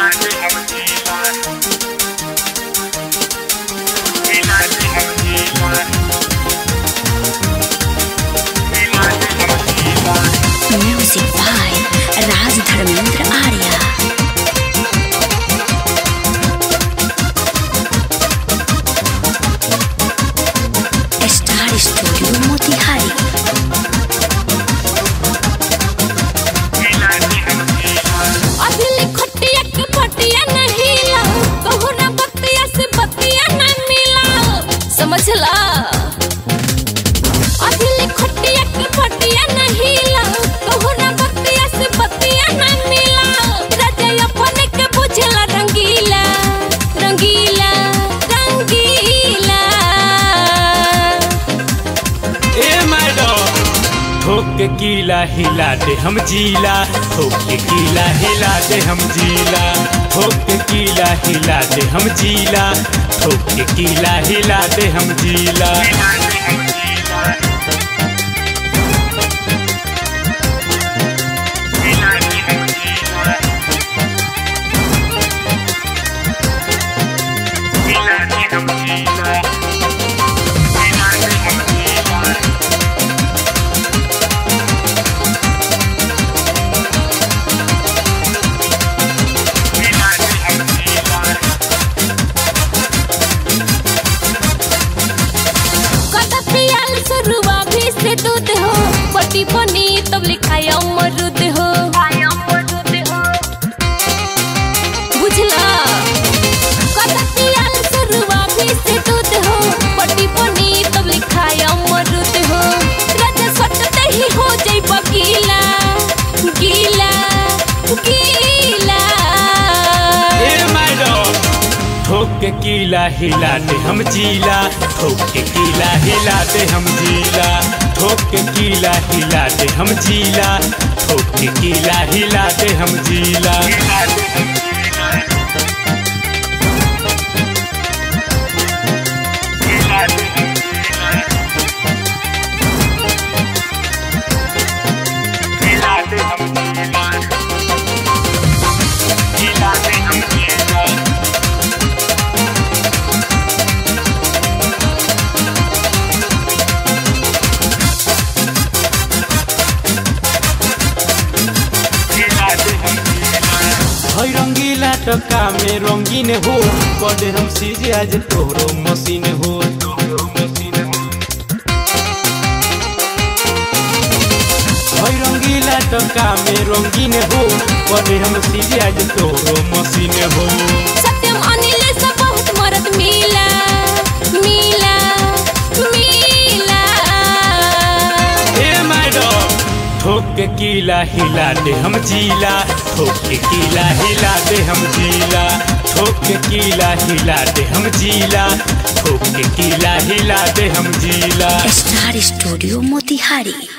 Music by Raj Dharmendra Arya. Star Studio Motihari. Adil खटिया के फटिया नहीं ला बहुना बतिया से बतिया ना मिला समझला अदिल खटिया के फटिया नहीं ला बहुना बतिया से बतिया ना मिला राजा अपने के बुझला रंगीला रंगीला रंगीला ए मैडम ठोक के कीला हिला दे हम जीला ठोक के कीला हिला दे हम जीला ठोक के कीला हिला दे हम जीला ठोक के कीला हिला दे हम जीला कदा पियाल सरुआ भी से दूध हो पटी पनी तब लिखाय अमरुद हो बुझला कदा पियाल सरुआ भी से दूध हो पटी पनी तब लिखाय अमरुद हो राजा सटते ही हो जाई बगीला गीला गीला ए मैडम ठोक के कीला हिला दे हम जीला ठोक के कीला हिला दे हम जीला ठोक के कीला हिला दे हम जीला ठोक के कीला हिला दे हम जीला है रंगीला टका में रंगीन हो कदे हम सीजे आज तोहरो मशीन हो तोहरो मशीन हो है रंगीला टका में रंगीन हो कदे हम सीजे आज तोहरो मशीन हो सत्यम अनिल से बहुत मरद मिला मिला मिला ए मैडम ठोक के कीला हिला दे हम जीला ठोक के कीला हिला दे हम जीला ठोक के कीला हिला दे हम जीला ठोक के कीला हिला दे हम जीला Star Studio Motihari.